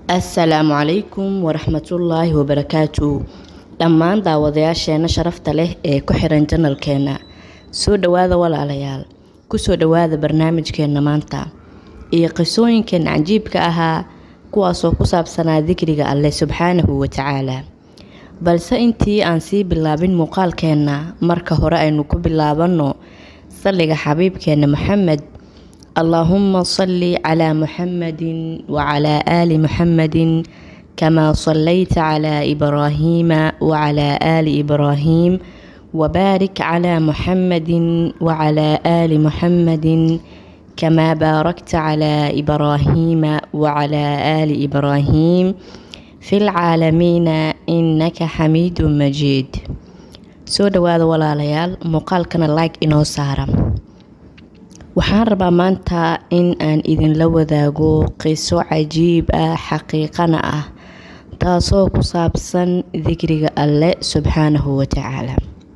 assalaamu calaykum waraxmatullaahi wabarakaatu dhammaan daawadayaasheena sharafta leh ee ku xiran janalkeena soo dhowaada walaalayaal kusoo dhowaada barnaamijkeena maanta iyo qisooyinkeena cajiibka ahaa kuwaasoo ku saabsanaa dikriga alleh subxaanahu watacaala balse intii aan sii bilaabin muuqaalkeenna marka hore aynu ku bilaabanno salliga xabiibkeena maxamed allaahuma salli calaa muxamadin wacalaa aali muxamadin kamaa sallayta calaa ibraahiima wacalaa aali ibraahiim wabaarik calaa muxamadin wacalaa aali muxamadin kamaa baarakta calaa ibraahiima wacalaa aali ibraahiim fi lcaalamiina innaka xamiidun majiid soo dhowaada walaalayaal muuqaalkana like inoo saara waxaan rabaa maanta in aan idinla wadaago qiso cajiib ah xaqiiqana ah taasoo ku saabsan dikriga alle subxaanahu watacaala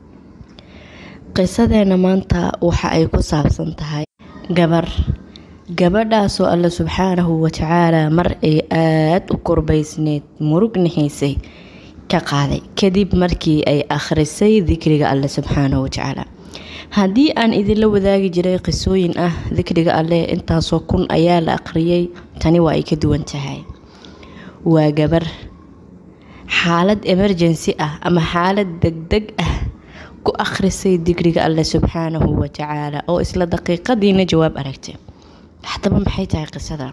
qisadeena maanta waxa ay ku saabsan tahay gabar gabadhaasoo alle subxaanahu watacaala mar ay aada u korbaysneed murugna haysay ka qaaday kadib markii ay akhrisay dikriga alle subxaanahu watacaala haddii aan idinla wadaagi jiray qisooyin ah dikriga alleh intaasoo kun ayaa la aqriyay tani waa ay ka duwan tahay waa gabar xaalad emergency ah ama xaalad degdeg ah ku akhrisay dikriga alleh subxaanahu watacaala oo isla daqiiqadiina jawaab aragtay haddaba maxay tahay qisada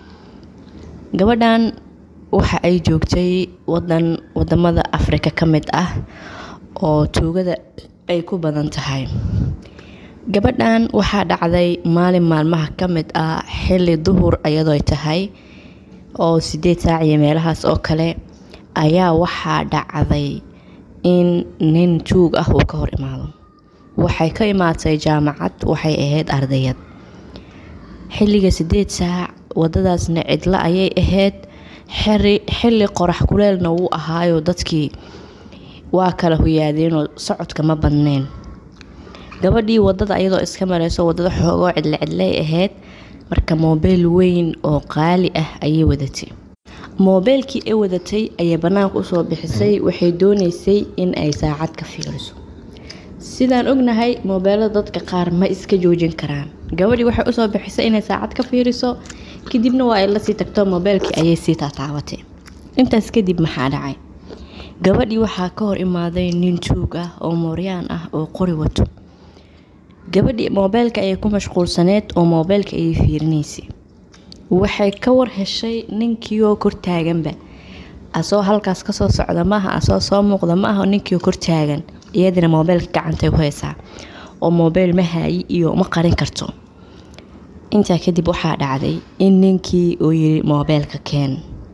gabadhan waxa ay joogtay wadan wadamada afrika ka mid ah oo tuugada ay ku badan tahay gabadhan waxaa dhacday maalin maalmaha ka mid ah xilli duhur ayadoo tahay oo sideed saac iyo meelahaas oo kale ayaa waxaa dhacday in nin tuug ah uu ka hor imaado waxay ka imaatay jaamacad waxay ahayd ardayad xilliga sideed saac wadadaasna cidlo ayay ahayd xilli qorax kuleelna wuu ahaayo dadkii waa kala huyaadeenoo socodka ma badneyn gabadhii wadada ayadoo iska mareyso wadada xoogoo cidle cidley ahayd marka moobeyl weyn oo qaali ah ayay wadatay moobeylkii ay wadatay ayay banaanka usoo bixisay waxay dooneysay in ay saacad ka fiiriso sidaan ognahay moobeelada dadka qaar ma iska joojin karaan gabadhii waxay usoo bixisay inay saacad ka fiiriso kadibna waa ay lasii tagto moobeylkii ayay sii taataabatay intaas kadib maxaa dhacay gabadhii waxaa ka hor imaaday nin tuug ah oo mooryaan ah oo qori wato gabadhii moobeylka ayay ku mashquulsaneed oo moobeylka ayay fiirinaysay waxay ka war heshay ninkiioo kortaaganba asoo halkaas kasoo socda maaha asoo soo muuqda ma aha ninkiioo kortaagan iyadina moobeylka gacantay ku haysaa oo moobeyl ma haayi iyo ma qarin karto intaa kadib waxaa dhacday in ninkii uu yiri moobeylka keen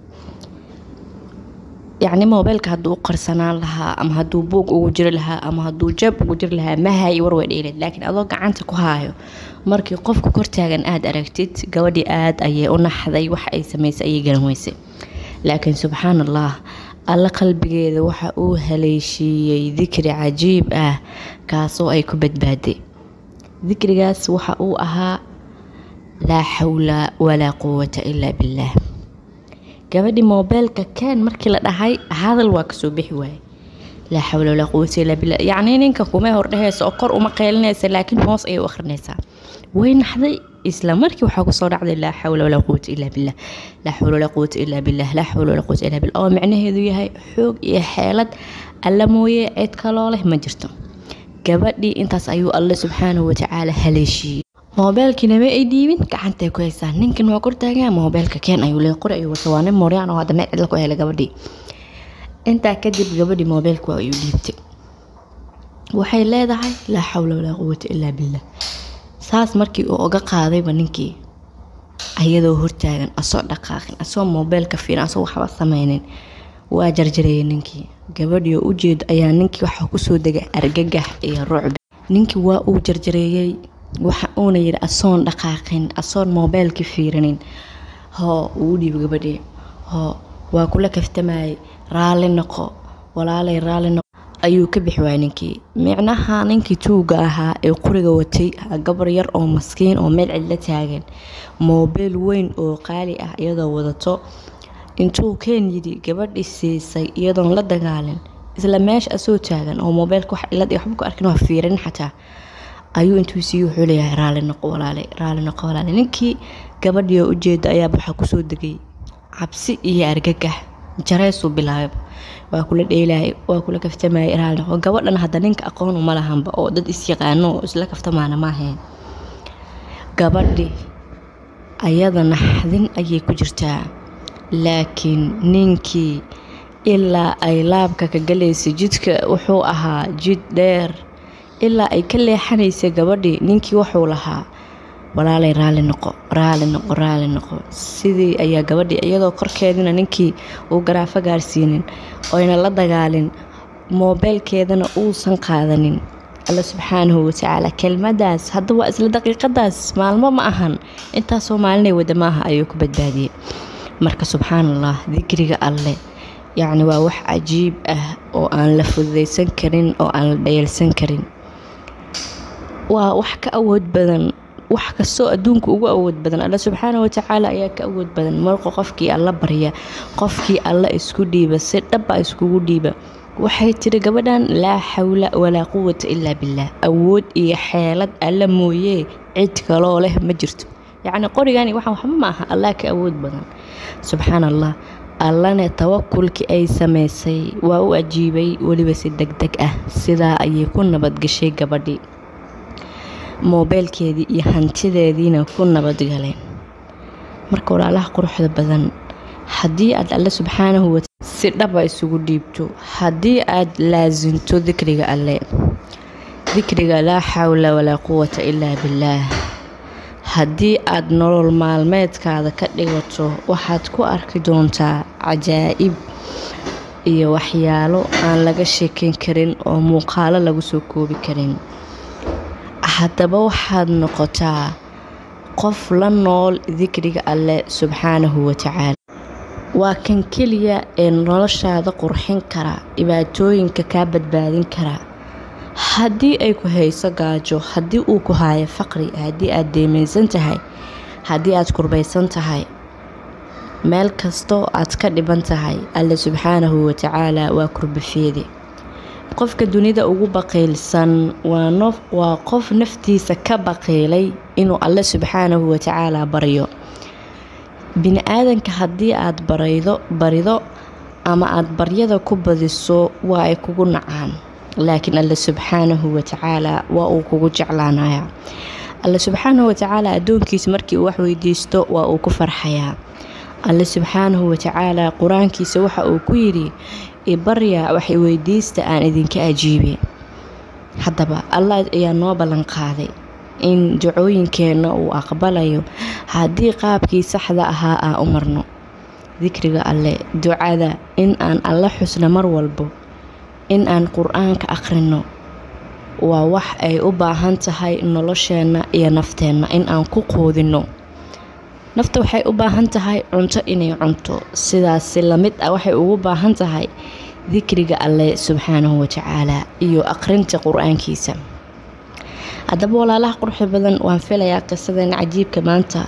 yacni moobeylka hadduu u qarsanaan lahaa ama hadduu buug ugu jiri lahaa ama hadduu jab ugu jiri lahaa ma haayi warway dheeleed laakiin adoo gacanta ku haayo markii qofka kortaagan aada aragtid gabadhii aada ayay u naxday waxa ay samaysay ayay garan weysay laakiin subxaan allah alle qalbigeeda waxa uu haleeshiiyey dikri cajiib ah kaasoo ay ku badbaaday dikrigaas waxa uu ahaa laa xawla walaa quwata ilaa billaah gabadhii moobeylka keen markii la dhahay hadal waa kasoo bixi waaye laa xawla walaa quwata illaa billah yacnii ninka kumay hordhehaysa oo kor uma qeylinaysa laakiin hoos ayay u akhrinaysaa way naxday isla markii waxaa kusoo dhacday laa xawla walaa quwata illaa billah laa xawla walaa quwata illaa billah laa xawla walaa quwata illaa billah oo micnaheedu yahay xoog iyo xeelad alla mooye cid kaloo leh ma jirto gabadhii intaas ayuu alle subxaanahu watacaala haleeshiiyey moobeelkiina ma ay dhiibin gacantay ku haysaa ninkan waa kortaagaa moobeelka keen ayuu le qori ayuu wata waa nin mooryaan oo hadda meel cidla ku helay gabadhii intaa kadib gabadhii moobeelka waa ayuu dhiibtay waxay leedahay laa xawla walaa quwata ilaa billah saas markii uu oga qaadayba ninkii ayadoo hortaagan asoo dhaqaaqin asoo moobeelka fiirin asoo waxba sameynin waa jarjareeyay ninkii gabadhii oo ujeedo ayaa ninkii waxaa kusoo degay argagax iyo rucbi ninkii waa uu jarjareeyey waxa uuna yidhi asoon dhaqaaqin asoon moobeelka fiirinin hoo uu dhiibo gabadhii hoo waa kula kaftamayay raalli noqo walaalay raalli noqo ayuu ka bixi waayay ninkii micnaha ninkii tuuga ahaa ee quriga watay gabar yar oo maskiin oo meel cidla taagan moobeel weyn oo qaali ah iyadoo wadato intuu keen yidhi gabadhii siisay iyadoon la dagaalin isla meesha asoo taagan oo moobeelka wax cilad iyo waxba ku arkin waa fiirin xataa ayuu intuu siiye wuxuu leeyahay raali noqo walaale raali noqo walaale ninkii gabadhii oo ujeeda ayaaba waxaa kusoo degay cabsi iyo argagax jareysuu bilaabay waa kula dheelaayay waa kula kaftamayay raali noqo gabadhan hadda ninka aqoon uma lahanba oo dad isyaqaano oo isla kaftamaana maaheen gabadhi ayada naxdin ayay ku jirtaa laakiin ninkii ilaa ay laabka ka galaysay jidka wuxuu ahaa jid dheer ilaa ay ka leexanaysay gabadhii ninkii wuxuu lahaa walaalay raali noqo raali noqo raali noqo sidii ayaa gabadhii iyadoo korkeedina ninkii uu garaafo gaarsiinin oyna la dagaalin moobeelkeedana uusan qaadanin alla subxaanahu watacaala kelmadaas hadda waa isla daqiiqadaas maalmo ma ahan intaasoo maalinay wada maaha ayuu ku badbaadiyey marka subxaan allah dikriga alleh yacni waa wax cajiib ah oo aan la fududaysan karin oo aan la dhayalsan karin waa wax ka awood badan wax kastoo adduunka ugu awood badan alla subxaana watacaala ayaa ka awood badan marka qofkii alla barya qofkii alla isku dhiiba si dhaba iskugu dhiiba waxay tiri gabadhan laa xawla walaa quwata ilaa billaah awood iyo xeelad alla mooyee cid kaloo leh ma jirto yacni qorigani waxaan waxba ma aha allah ka awood badan subxaan allah allana tawakulkii ay samaysay waa u ajiibay weliba si deg deg ah sidaa ayay ku nabadgashay gabadhii moobeelkeedii iyo hantideediina ku nabadgaleen marka walaalaha quruxda badan haddii aad alle subxaanahu wa si dhaba isugu dhiibto haddii aad laasinto dikriga alle dikriga laa xawla walaa quwata ilaa billaah haddii aad nolol maalmeedkaada ka dhigato waxaad ku arki doontaa cajaa'ib iyo waxyaalo aan laga sheekeyn karin oo muuqaalo lagu soo koobi karin haddaba waxaad noqotaa qof la nool dikriga alleh subxaanahu watacaala waa kan keliya ee noloshaada qurxin kara dhibaatooyinka kaa badbaadin kara haddii ay ku hayso gaajo haddii uu ku haayo faqri haddii aad deemaysan tahay haddii aad kurbaysan tahay meel kastoo aad ka dhiban tahay alle subxaanahu watacaala waa kurbafeede qofka dunida ugu baqiilsan waa qof naftiisa ka baqiilay inuu alle subxaanahu watacaala baryo bini aadanka haddii aad baraydo barido ama aad baryada ku badiso waa ay kugu nacaan laakiin alle subxaanahu watacaala waa uu kugu jeclaanaya alle subxaanahu watacaala addoonkiisa markii uu wax weydiisto waa uu ku farxayaa alle subxaanahu watacaala qur-aankiisa waxa uu ku yidhi ibarya wax weydiista aan idinka ajiibe haddaba allah ayaa noo ballan qaaday in ducooyinkeenna uu aqbalayo haddii qaabkii saxda ahaa aan u marno dikriga alle ducada in aan alla xusno mar walbo in aan qur-aanka akhrino waa wax ay u baahan tahay nolosheenna iyo nafteenna in aan ku quudino nafta waxay u baahan tahay cunto inay cunto sidaasi lamid ah waxay ugu baahan tahay dikriga alleh subxaanahu watacaala iyo aqrinta qur-aankiisa haddaba walaalaha quruxda badan waan filayaa qisadeena cajiibka maanta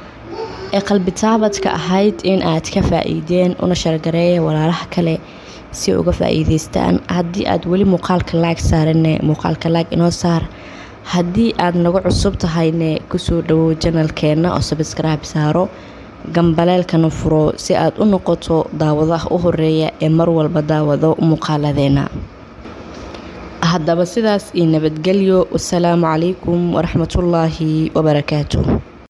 ee qalbitaabadka ahayd in aad ka faa-iideen una shargareeya walaalaha kale si uga faa-iideystaan haddii aad weli muuqaalka laag saarane muuqaalka laag inoo saar haddii aad nagu cusub tahayne kusoo dhawow janalkeenna oo sabskrib saaro gambaleelkana furo si aad u noqoto daawadaha u horeeya ee mar walba daawado muuqaaladeena haddaba sidaas iyo nabadgelyo wasalaamu calaykum waraxmatullaahi wabarakaatu